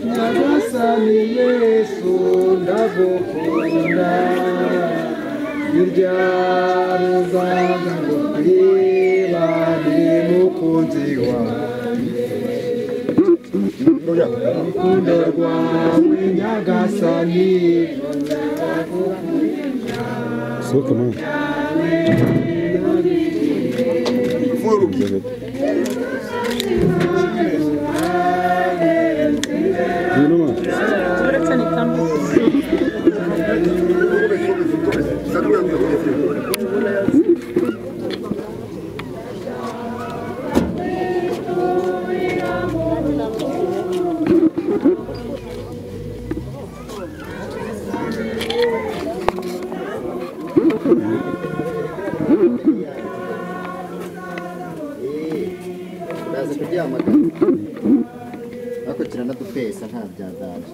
nyagasani yesu ndagukunda iryaruza ribabire mukunzi wawe urukundo rwawe nyagasani Soka mano. Yürü mü? baza kuryamaga bakurikirana dupesa nta byaganje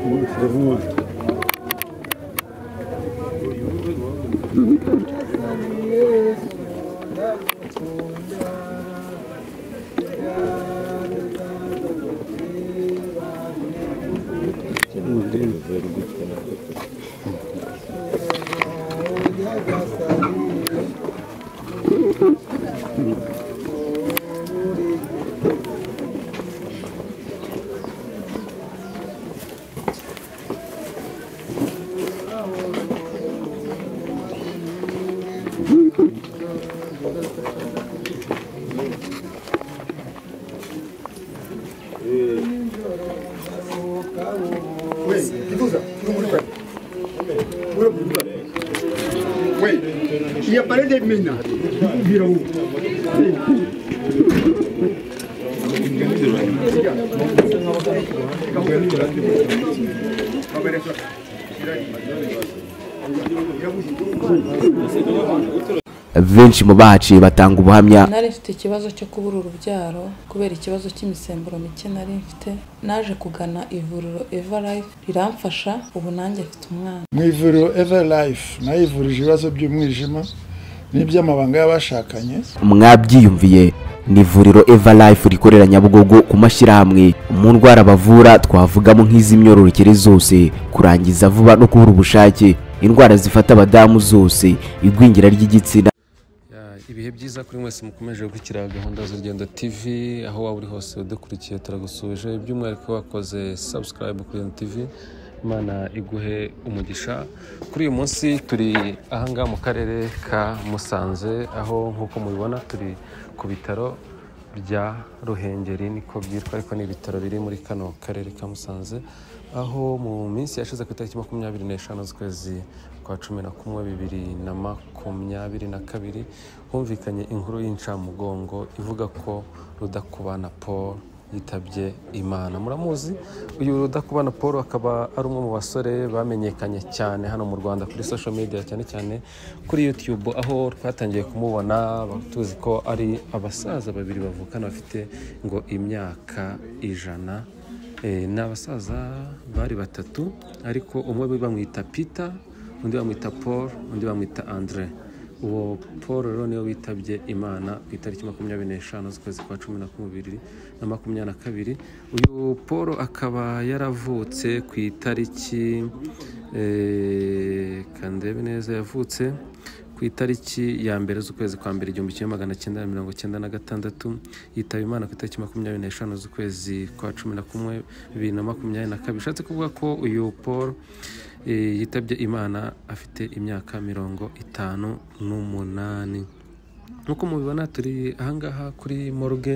Yürü mü? Il n'y a pas de maintenant. benshi mu bahaciye batanga ubuhamya nari mfite ikibazo cyo kubura urubyaro kubera ikibazo cy'imisemburo mike nari mfite naje kugana ivuriro eva life riramfasha ubu nanjye mfite umwana mu ivuriro eva life nayo ivurije ibibazo by'umwijima n'iby'amabanga y'abashakanye mwabyiyumviye ni ivuriro eva life rikorera nyabugogo ku mashyirahamwe mu ndwara bavura twavugamo nk'iz'imyororokere zose kurangiza vuba no kubura ubushake indwara zifata abadamu zose igwingira ry'igitsina Ya, ibihe byiza kuri mwese mukomeje gukurikira gahunda z'urugendo tv aho waba uri hose udukurikiye turagusuje by'umwihariko wakoze subscribe kuri urugendo tv imana iguhe umugisha kuri uyu munsi turi ahangaha mu karere ka musanze aho nk'uko mubibona turi ku bitaro bya ruhengeri niko byitwa ariko ni ibitaro biri muri kano karere ka musanze aho mu minsi yashize ku itariki makumyabiri n'eshanu z'ukwezi kwa cumi na kumwe bibiri na makumyabiri na kabiri humvikanye inkuru y'incamugongo ivuga ko rudakubana paul yitabye imana muramuzi uyu rudakubana paul akaba ari umwe mu basore bamenyekanye cyane hano mu rwanda kuri social media cyane cyane kuri youtube aho twatangiye kumubona tuzi ko ari abasaza babiri bavukana bafite ngo imyaka ijana Eh, ni abasaza bari batatu ariko umwe bamwita peter undi bamwita paul undi bamwita andre uwo paul rero niwe witabye imana ku itariki makumyabiri n'eshanu z'ukwezi kwa cumi na kumwe bibiri na makumyabiri na kabiri uyu paul akaba yaravutse ku itariki eh, kandebe neza yavutse ku itariki ya mbere z'ukwezi kwa mbere igihumbi kimwe magana cyenda na mirongo cyenda na gatandatu yitaba imana ku itariki makumyabiri n'eshanu z'ukwezi kwa cumi na kumwe bibiri na makumyabiri na kabiri bishatse kuvuga ko uyu paul eh, yitabye imana afite imyaka mirongo itanu n'umunani nk'uko mubibona turi ahangaha kuri morgue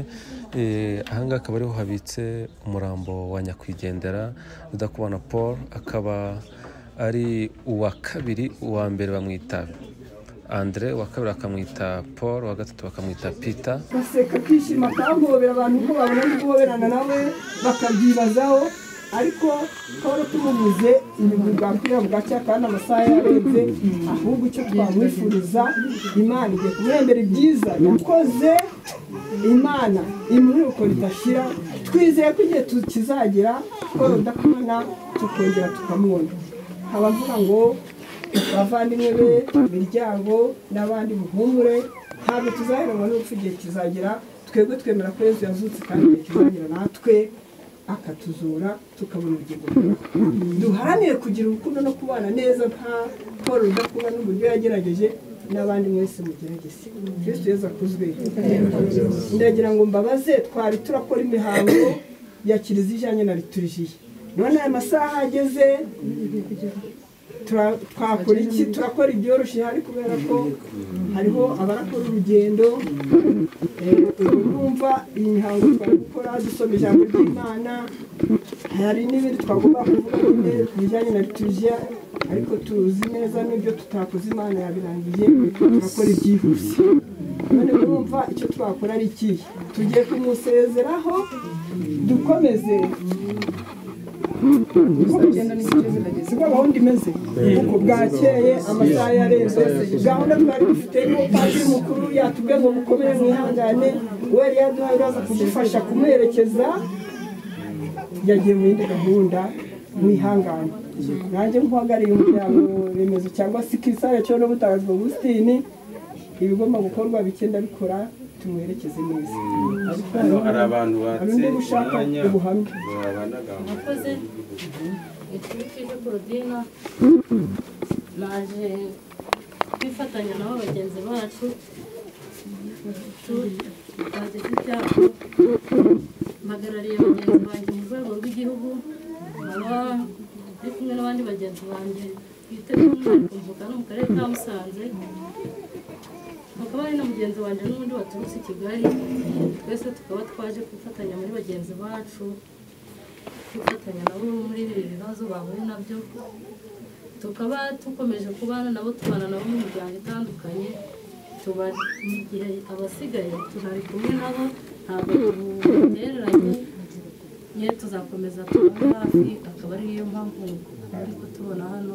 eh, ahangaha akaba ariho habitse umurambo wa nyakwigendera rudakubana paul akaba ari uwa kabiri uwa mbere bamwitaba andre uwa kabiri bakamwita paul uwa gatatu bakamwita peter baseka akishima akahobera abantu ko babona guhoberana nawe bakabyibazaho ariko twari tumubuze ibintu bwakwira bugacya kandi amasaha yarenze ahubwo icyo twamwifuriza imana igiye kumwembera ibyiza yakoze imana imyuko ridashira twizeye ko igihe tu- kizagera twari udakubona tukongera tukamubona abavuga ngo abavandimwe be imiryango n'abandi muhumure ntabwo tuzaheranwa n'urupfu igihe kizagera twebwe twemera ko yesu yazutse kandi igihe kizagera natwe akatuzura tukabona ubugingo bwawe duharanire kugira urukundo no kubana neza nka paul udakubona n'uburyo yagerageje n'abandi mwese mugerageze kristo yesu akuzwe ndagira ngo mbabaze twari turakora imihango ya kiliziya ijyanye na liturijiya none aya masaha ageze tura- twakora iki turakora ibyoroshye hari kubera ko hariho abarakora urugendo Eh, ubu numva iyi mihango twari gukora dusoma ijambo ry'imana hari n'ibindi twagomba kuvuga nyine bijyanye na litiriziya ariko tuzi neza n'ibyo tutakoze imana yabirangiye turakora ibyihuse none urumva icyo twakora ari ikihe tugiye kumusezeraho dukomeze siko gahunda imeze uko bwakeye amasaha yarenze gahunda twari dufite y'uwo padiri mukuru yatubwiye ngo mukomere mwihangane we yari yaduhaye uraza kudufasha kumuherekeza yagiye mu yindi gahunda mwihangane nanjye nkuhagarariye umuryango remezo cyangwa se kisare cyo n'ubutabazi bwa Augustine ibigomba gukorwa bikenda bikora tumuherekeze neza Hano hari abantu hari undi batse gushaka umwanya ubuhamya babanaga murakoze ikipe porodina naje kwifatanya nabo bagenzi bacu twaje ku cyapa mpagarariye bagenzi banjye mu rwego rw'igihugu nkaba ndi kumwe n'abandi bagenzi banjye twite kumvuka no mu karere ka musanze hakaba hari na mugenzi wanjye n'undi waturutse i kigali twese tukaba twaje kwifatanya muri bagenzi bacu gufatanya nabo muri ibi bibazo bahuye nabyo tukaba dukomeje kubana nabo tubana nabo mu miryango itandukanye tuba mu gihe abasigaye turari kumwe nabo ntabwo tubutereranye nyine tuzakomeza tubane hafi akaba ariyo mpamvu turi kutubona hano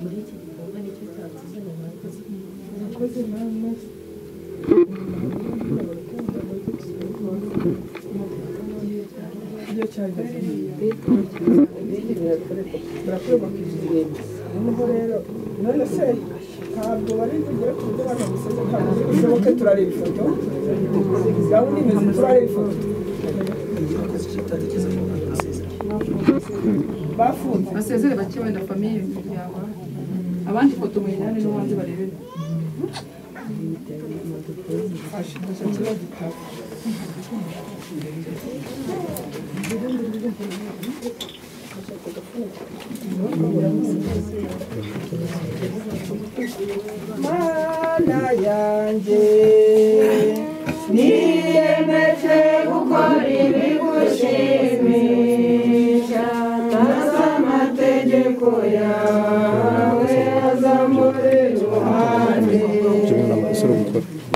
muri iki gikorwa nicyo cyatuzanye murakoze murakoze namwe iyo cyageze birakorwa ku kirenge noneho rero none se ntabwo bari kugera ku buryo abantu bamusize ntabwo bishoboke turareba ifoto gahunda imeze turareba ifoto bafunze basezere bake wenda famiye mu miryango abandi ifoto muyijyane no hanze barebere ashidusha kibazo gitabo mana yanjye niyemeje gukora ibigushimisha maze amategeko yawe aza muri ruhande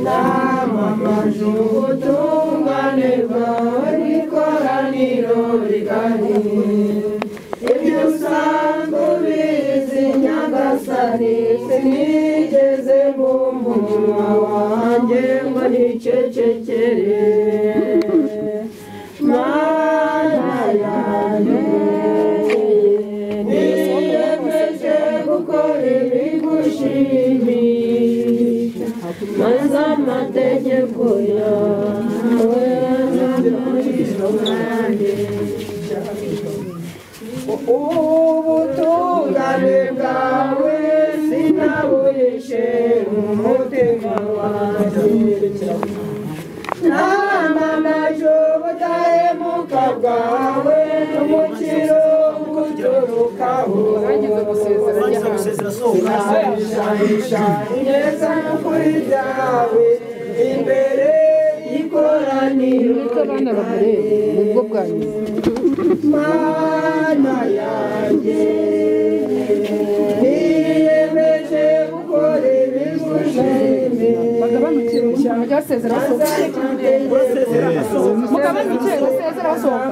namamaje ubutungane bwawe n'ikoraniro rigari ibyo usanzwe ubizi nyagasani sinigeze mu munwa wanjye ngo nicecekere mana yanjye niyemeje gukora ibigushimisha maze amategeko yawe azamuriro kandi ubutungane bwawe sinabuhishe mu mutima wanjye namamaje ubudahemuka bwawe n'umukiro guturukaho sinashanisha ineza n'ukuri byawe imbere y'ikoraniro ry'imana. mana yanjye niyemeje gukora bagabanukire ibigushimisha umuntu byasezera basohoka Mukabani mugabanukire basezera basohoka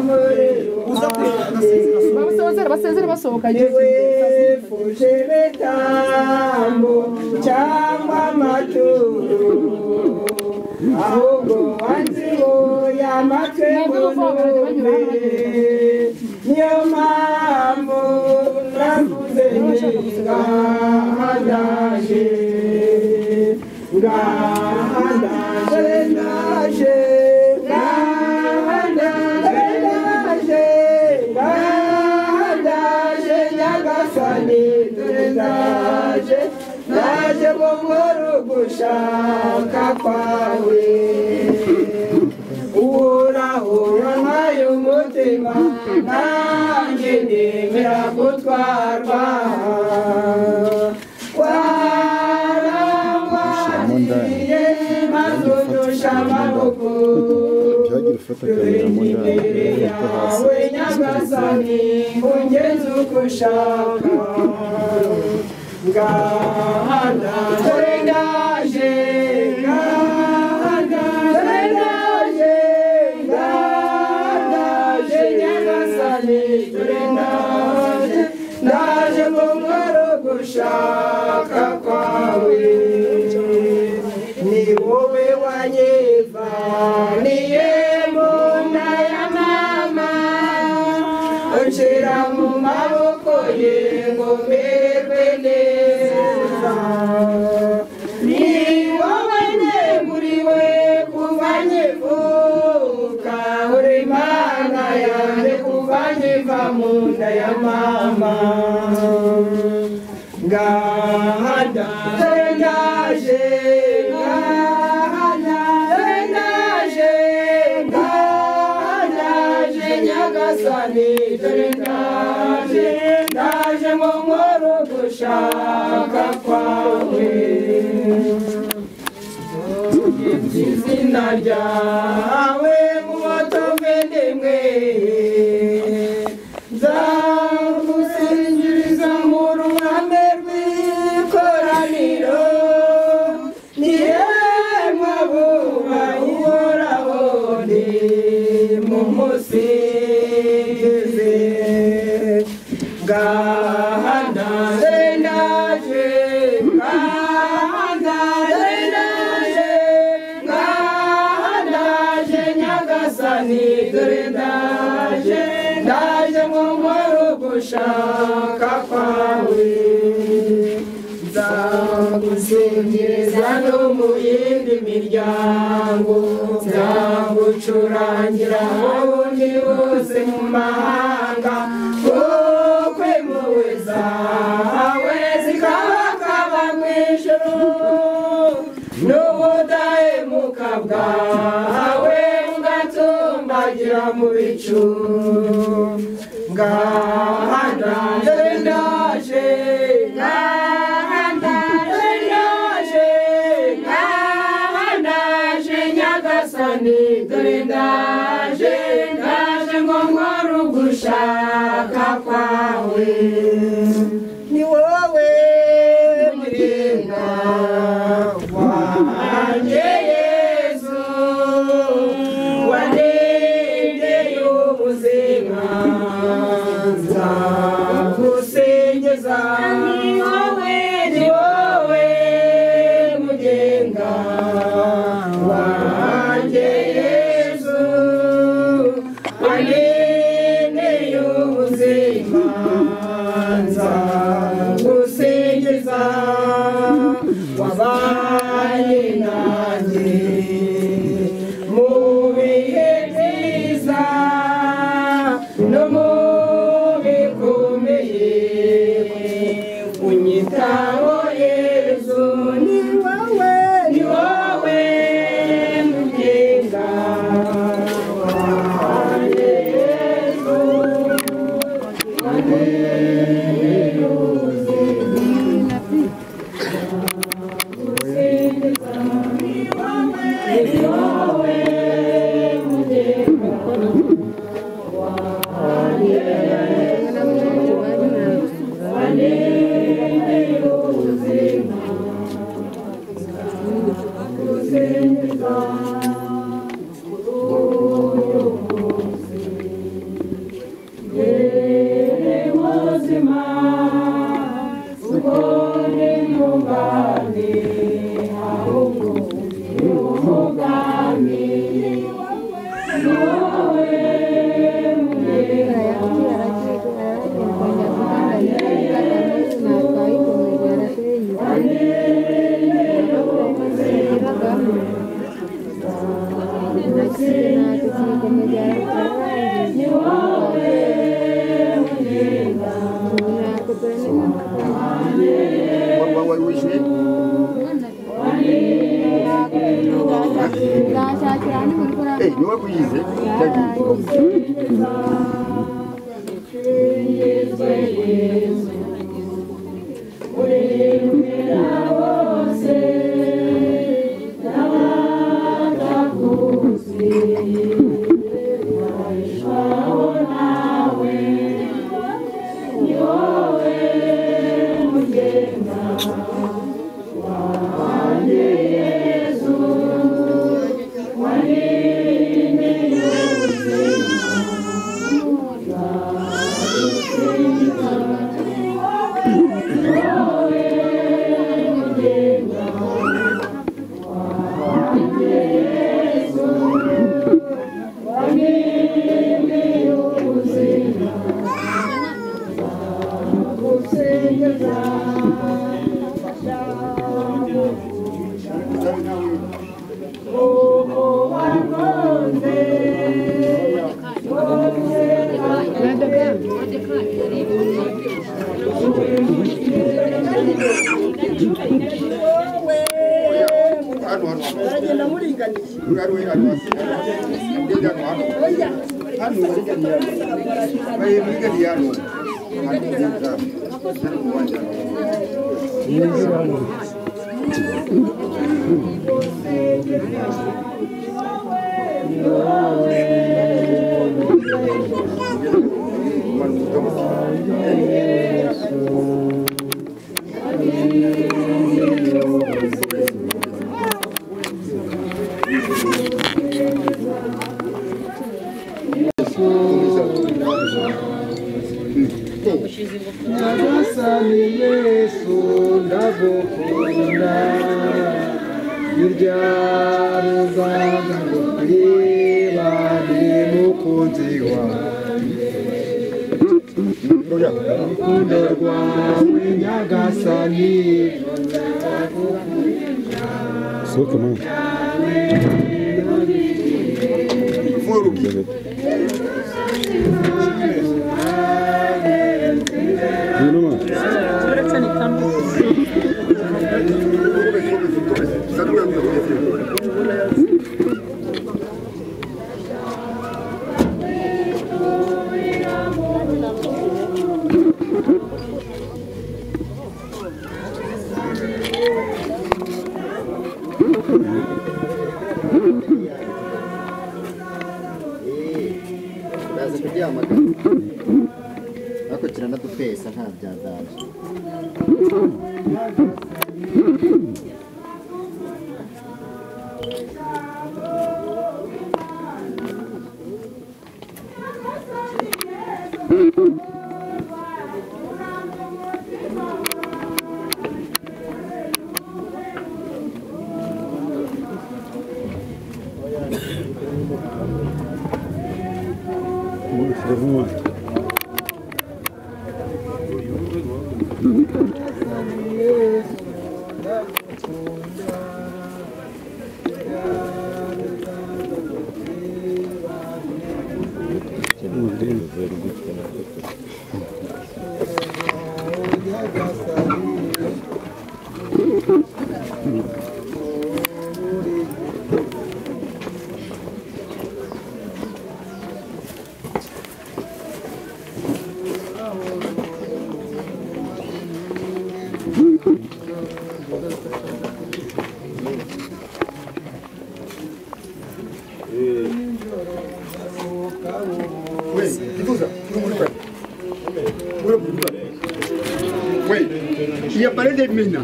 uza kureba amasezerano basezere basohokanye yifuje ibitambo cyangwa amaturo ahubwo wanzibuye amatwi ngo numve niyo mpamvu navuze ngaha ndaje ngaha ndaje ndaje ngaha ndaje ndaje ngaha ndaje nyagasani dore ndaje ndaje mu nkuru gushaka kwawe urahura nkayo mutima nanjye nemera gutwarwa warangwaniye maze udusha amaboko dore imbere yawe nyagasani ungeze uko ushaka ngaha ndaje ndaje ngaha ndaje ndaje ngaha ndaje nyagasani dore ndaje ndaje mu nkoro gushaka kwawe ni wowe wanyivaniye mu nda ya mama unshyira mu maboko ye ngo merwe neza ni wowe neguriwe kuva nkivuka uri imana yanjye kuva nkiva mu nda ya mama ngaha ndaje ndaje ngaha ndaje ndaje ngaha ndaje nyagasani dore ndaje ndaje mu nkoro gushaka kwawe izina ryawe mu batovendimwe nzagusingiriza mu ruhame rw'ikoraniro nihemwa buba uhoraho nimumusingize ngaha ndaje ndaje ngaha ndaje ndaje ngaha ndaje nyagasani dore ndaje ndaje mu nkoro gushaka kwawe nzagusingiriza no mu yindi miryango nzagucurangira ahundi hose mu mahanga kuko impuhwe zawe zikabakaba mu ijuru n'ubudahemuka bwawe bugatumbagira mu bicu ngaha ndaje ndaje ngaha ndaje ndaje ngaha ndaje nyagasani dore ndaje ndaje ngo nkore ugushaka kwawe ni wowe muremwa wanjye yezu warengeye ubuzima nzagusingiza ni wowe ni wowe mugenga wanjye yezu wanengeye ubuzima nzagusingiza wabaye nanjye mu bihe byiza no mu bikomeye unyitaho yezu ni wowe ni wowe mugenga wanjye yezu Thank you. wishyuye Eh, ni wowe kuyize baragenda muringaniye nyagasani yesu ndagukunda irya ruzaza ngo niba ndi mukunzi wawe urukundo rwawe nyagasani Soka mama. Yunuma. uraza kuryamagana ariko kiranadutesa nta byadaje Oui, il a parlé des mines.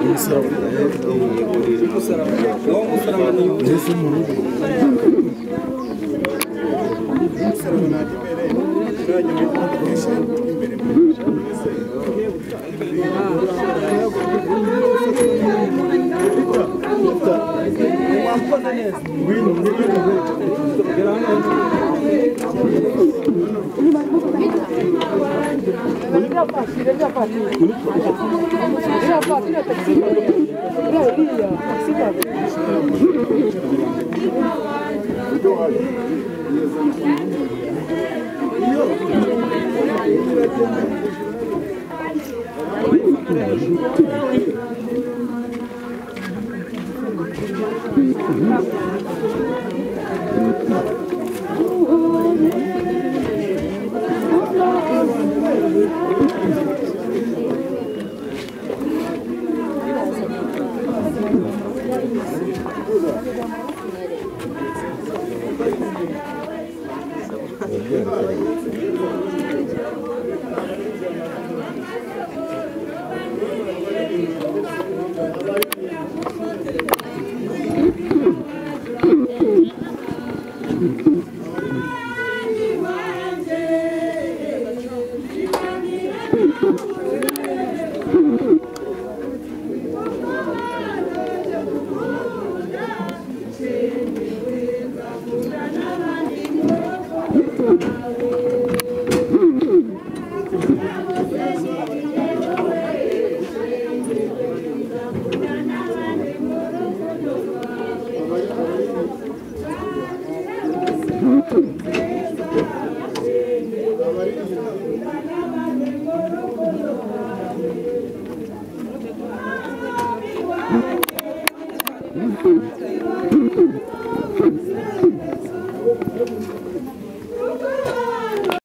umusaraba uwo musaraba ni yesu mu rugo